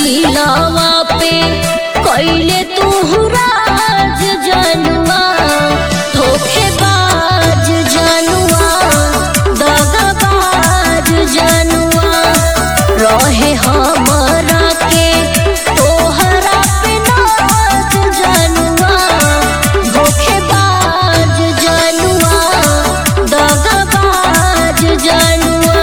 दिलवा पे कैले तू राज जनुआ धोखेबाज जनुआ दगाबाज जनुआ रहे हमरा के तोहरा पे नाज जनुआ धोखेबाज जनुआ दगाबाज जनुआ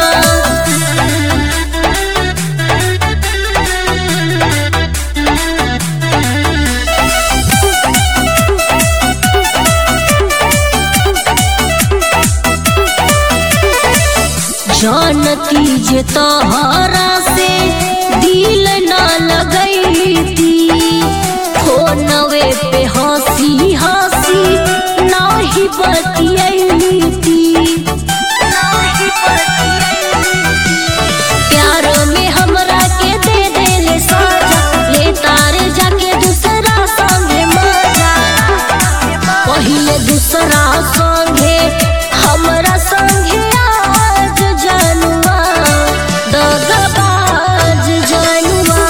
जानती जे तोहरा से दिल न लगैती फोनवे पे हंसी हंसी नाही बतियैती प्यार में हमरा के दे देले साजा ले तारे जाके दूसरा संगे मजा पहिले दूसरा संगे हमरा संगे आज जनुआ दगाबाज जनुआ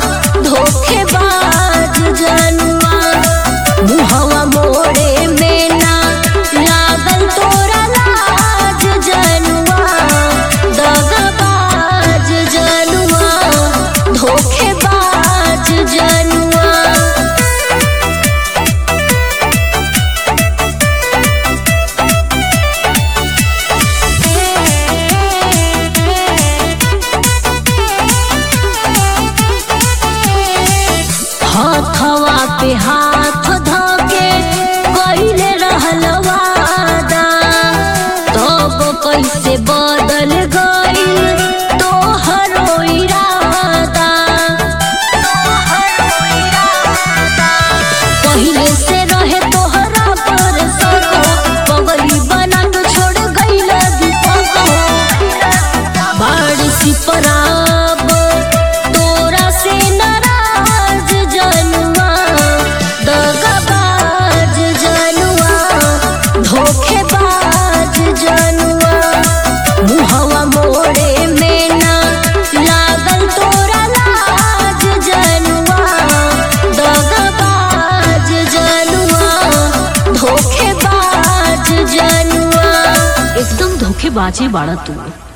धोखेबाज जनुआ मुहवा मोड़े में ना लागल तोरा लाज जनुआ दगाबाज जनुआ धोखेबाज जनुआ हथवा पे हाथ धके कइले रहल वादा तब कैसे बदल गइल तोहरो इरादा पहिले से रहे तोहरा पर सको पगली बना के छोड़ गइल दीपक बाड़ सिपराब तोरा से नाराज जनुआ दगाबाज जनुआ धोखेबाज जनुआ मुहवा मोड़े में ना लागल तोरा लाज जनुआ दगाबाज जनुआ धोखेबाज जनुआ एकदम धोखेबाजी बाड़ा तू